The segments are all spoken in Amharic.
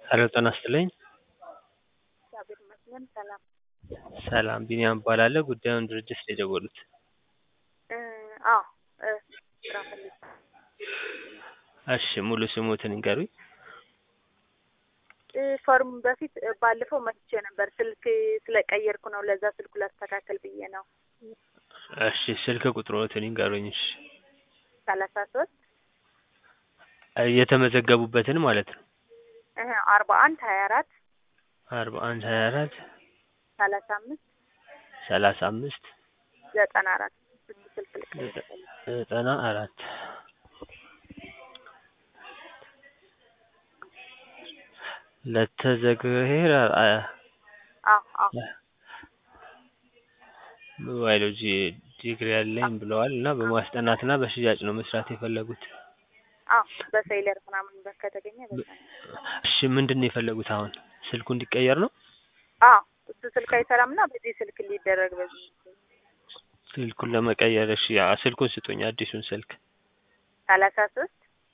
ሄሎ ጤና ይስጥልኝ። እግዚአብሔር ይመስገን ሰላም። ሰላም ቢኒያም እባላለሁ። ጉዳዩን ድርጅት ነው የደወሉት? እ አዎ እ ስራ ፈልጌ እሺ ሙሉ ስሙትን ይንገሩኝ? እ ፎርም በፊት እ ባለፈው መጥቼ ነበር ስልክ ስለቀየርኩ ነው ለዛ ስልኩ ላስተካከል ብዬ ነው። እሺ ስልክ ቁጥሮትን ይንገሩኝ? እሺ ሰላሳ ሶስት እ የተመዘገቡበትን ማለት ነው? እህ አርባ አንድ ሀያ አራት አርባ አንድ ሀያ አራት ሰላሳ አምስት ሰላሳ አምስት ዘጠና አራት እሱ ስልክ ልቀይር ዘጠና አራት ለተዘግሄር አዎ አዎ በባዮሎጂ ዲግሪ ያለኝ ብለዋል እና በማስጠናት እና በሽያጭ ነው መስራት የፈለጉት? አዎ በሴይለር ምናምን በ ከተገኘ በዛ ነው። እሺ ምንድን ነው የፈለጉት አሁን ስልኩ እንዲቀየር ነው? አዎ እሱ ስልክ አይሰራም እና በዚህ ስልክ እንዲደረግ በዚህ ስልኩን ለመቀየር እሺ ያ ስልኩን ስጡኝ አዲሱን ስልክ ሰላሳ ሶስት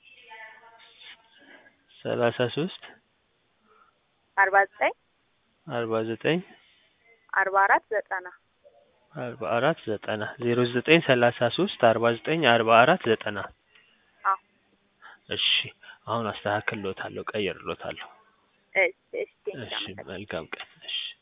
ሰላሳ ሶስት አርባ ዘጠኝ አርባ ዘጠኝ አርባ አራት ዘጠና አርባ አራት ዘጠና ዜሮ ዘጠኝ ሰላሳ ሶስት አርባ ዘጠኝ አርባ አራት ዘጠና አዎ እሺ አሁን አስተካክልሎታለሁ ቀይርሎታለሁ። እሺ እሺ እሺ መልካም ቀን እሺ